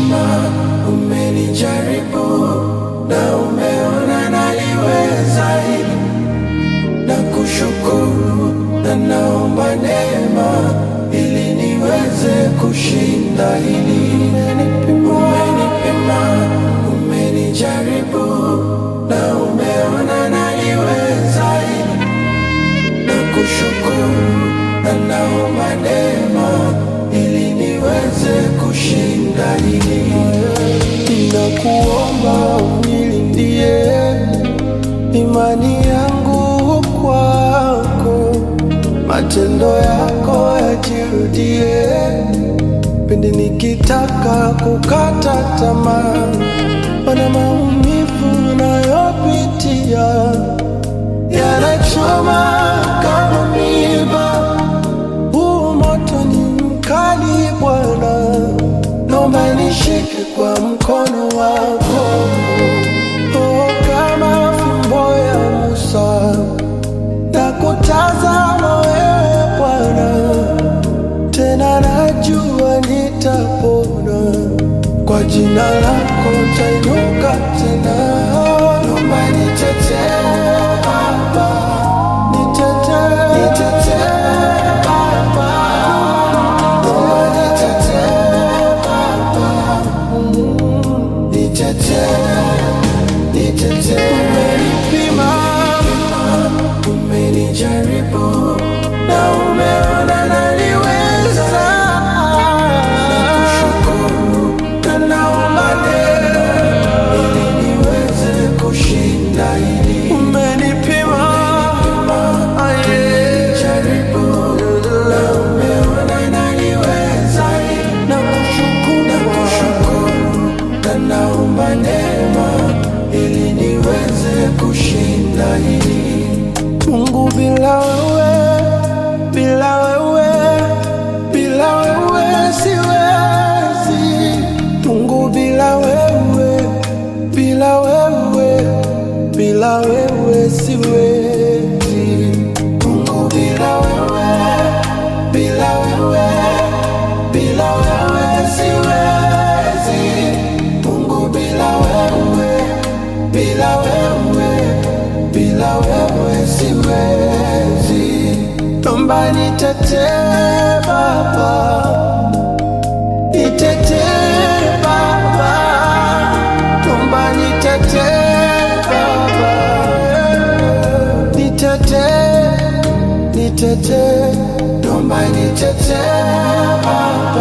umenipima, umenijaribu na umeona naliweza hili, na kushukuru na naomba neema ili niweze kushinda hili. Umenipima, umenijaribu na umeona naliweza hili, na kushukuru na naomba neema ili niweze kushinda hili. Ninakuomba unilindie imani yangu kwako, matendo yako yajirudie pindi nikitaka kukata tamaa, mana maumivu nayopitia yanachoma kama miba. Huu moto ni mkali Bwana, naomba nishike kwa mkono wako, oh, kama fimbo ya Musa na kutazama wewe Bwana, tena najua nitapona kwa jina lako tainuka tena. Naomba nitetee Baba, nitetee, nitetee Baba, naomba nitetee Baba, Mm, nitetee, nitetee. Umenipima, umenijaribu na umeona naliweza. Nakushukuru na naomba neema ili niweze kushinda hili. Umenipima, umenijaribu na umeona naliweza hili. Nakushukuru, nakushukuru na naomba neema ili niweze kushinda hili. Mungu bila wewe, bila wewe, bila wewe siwezi. Mungu bila wewe, bila wewe, bila wewe siwezi. Mungu bila wewe, bila wewe, bila wewe siwezi. Mungu bila wewe, bila wewe, bila wewe siwezi. Naomba nitetee Baba, nitetee Baba, naomba nitetee Baba, nitetee, nitetee, naomba nitetee Baba.